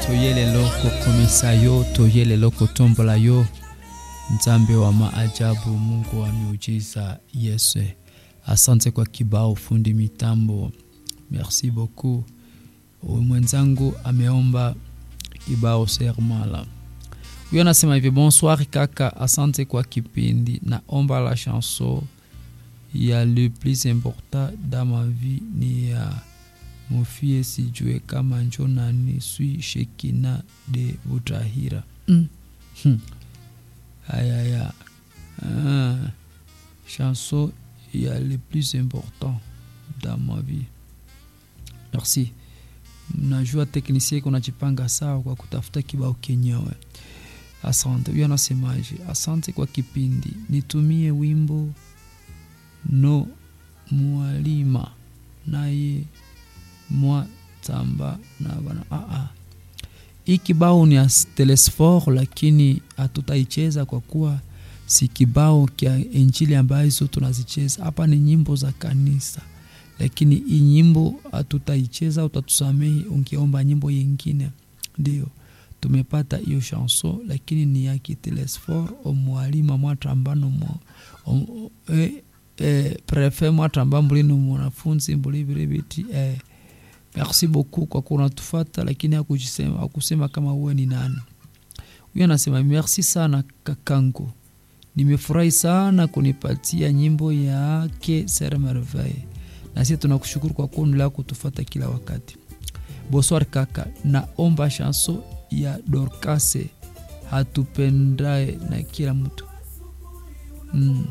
toye lelo kokomesa yo toye lelo kotombola yo nzambe wa maajabu mungu wa miujiza yesu asante kwa kibao fundi mitambo merci beaucoup mwenzangu ameomba kibao sermala huyo anasema hivi bonsoir kaka asante kwa kipindi naomba la chanson ya le plus important dans ma vie ni ya mofie sijue kama njo nani sui shekina de butahira mm. hmm. ayaya ah. chanson ya le plus important dans ma vie merci najua teknisie kunajipanga sawa kwa kutafuta kibao kenyewe asante huyo anasemaje asante kwa kipindi nitumie wimbo no mwalima naye mwa tamba na bana aa hii kibao ni ya telesfor lakini hatutaicheza kwa kuwa si kibao kya injili ambazo tunazicheza hapa ni nyimbo za kanisa lakini hii nyimbo hatutaicheza utatusamehi ungeomba nyimbo yingine ndio tumepata hiyo chanson lakini ni ya kitelesfor omwalima mwatambano mwa om, eh, eh, prefe mwatamba mbulino mwanafunzi mbuli vile biti eh, merci beaucoup kwa kunatufata lakini hakusema, hakusema kama uwe ni nani huyo anasema merci sana kakangu nimefurahi sana kunipatia nyimbo yake sere merveille na sisi tunakushukuru kwa kuendelea kutufata kila wakati bonsoir kaka naomba chanso ya dorkase hatupendae na kila mtu mm.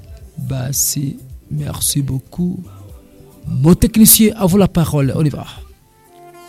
basi merci beaucoup mon technicien à vous la parole on y va